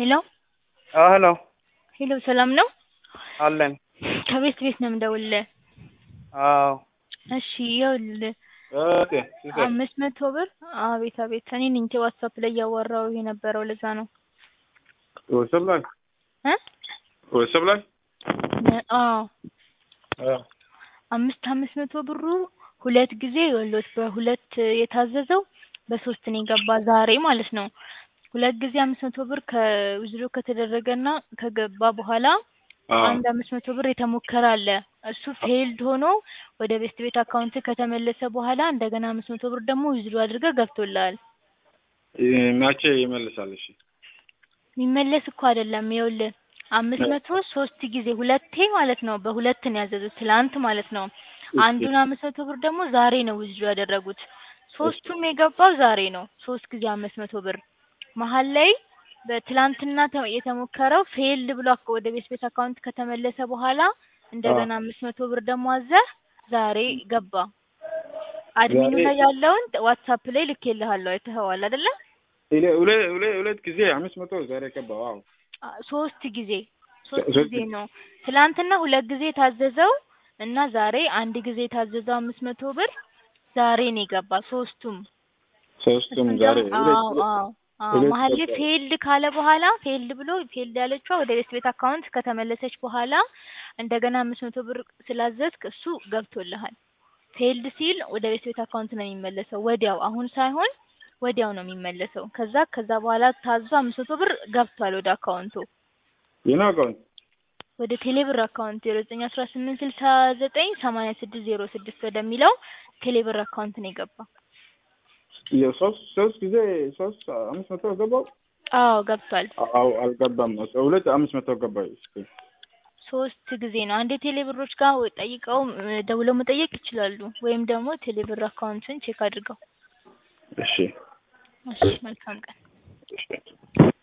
ሄሎ ሄሎ ሄሎ ሰላም ነው? አለን። ከቤት ቤት ነው የምደውልልህ። አዎ እሺ ይኸውልህ ኦኬ ሲስተር አምስት መቶ ብር አቤት አቤት እኔ ነኝ ዋትሳፕ ላይ እያወራሁ የነበረው ለዛ ነው ወሰብ ላይ እ ወሰብ ላይ አዎ አዎ አምስት አምስት መቶ ብሩ ሁለት ጊዜ ይኸውልህ በሁለት የታዘዘው በሶስት ነው የገባ ዛሬ ማለት ነው። ሁለት ጊዜ አምስት መቶ ብር ከዊዝድሮ ከተደረገና ከገባ በኋላ አንድ አምስት መቶ ብር የተሞከረ አለ። እሱ ፌልድ ሆኖ ወደ ቤስት ቤት አካውንት ከተመለሰ በኋላ እንደገና አምስት መቶ ብር ደግሞ ዊዝድሮ አድርገህ ገብቶልሃል። መቼ ይመልሳል? እሺ የሚመለስ እኮ አይደለም። ይኸውልህ አምስት መቶ ሶስት ጊዜ ሁለቴ ማለት ነው። በሁለት ነው ያዘዙት ትላንት ማለት ነው። አንዱን አምስት መቶ ብር ደግሞ ዛሬ ነው ዊዝድሮ ያደረጉት። ሶስቱም የገባው ዛሬ ነው። ሶስት ጊዜ አምስት መቶ ብር መሀል ላይ በትላንትና ተ- የተሞከረው ፌልድ ብሎ አክ- ወደ ቤት ቤት አካውንት ከተመለሰ በኋላ እንደገና አምስት መቶ ብር ደግሞ አዘህ ዛሬ ገባ። አድሚኑ ዛሬ- ላይ ያለውን ዋትሳፕ ላይ ልኬልሃለሁ አይተኸዋል አይደለ? ሁለ- ሁለ- ሁለ- ሁለት ጊዜ አምስት መቶ ዛሬ ገባ። ዋው አ- ሶስት ጊዜ ሶስት ሶስት ጊዜ ነው። ትላንትና ሁለት ጊዜ የታዘዘው እና ዛሬ አንድ ጊዜ የታዘዘው አምስት መቶ ብር ዛሬ ነው የገባ ሶስቱም። ሶስቱም እሱም ዛሬ ደግሞ ሁለት- አዎ አዎ አዎ ሁለት መሀል ላይ ገባ። ፌልድ ካለ በኋላ ፌልድ ብሎ ፌልድ ያለችዋ ወደ ቤት ቤት አካውንት ከተመለሰች በኋላ እንደገና አምስት መቶ ብር ስላዘዝክ እሱ ገብቶልሃል። ፌልድ ሲል ወደ ቤት ቤት አካውንት ነው የሚመለሰው ወዲያው፣ አሁን ሳይሆን ወዲያው ነው የሚመለሰው። ከዛ ከዛ በኋላ ታዞ አምስት መቶ ብር ገብቷል ወደ አካውንቱ የኔ አካውንት ወደ ቴሌብር አካውንት ዜሮ ዘጠኝ አስራ ስምንት ስልሳ ዘጠኝ ሰማንያ ስድስት ዜሮ ስድስት ወደሚለው ቴሌብር አካውንት ነው የገባ። የሶስት ሶስት ጊዜ ሶስት አምስት መቶ ገባው። አዎ ገብቷል። አዎ አልገባም። ሁለት አምስት መቶ ገባ። እስኪ ሶስት ጊዜ ነው። አንዴ ቴሌብሮች ጋር ጠይቀው እ፣ ደውለው መጠየቅ ይችላሉ። ወይም ደግሞ ቴሌብር አካውንትን ቼክ አድርገው። እሺ እሺ መልካም ቀን። እሺ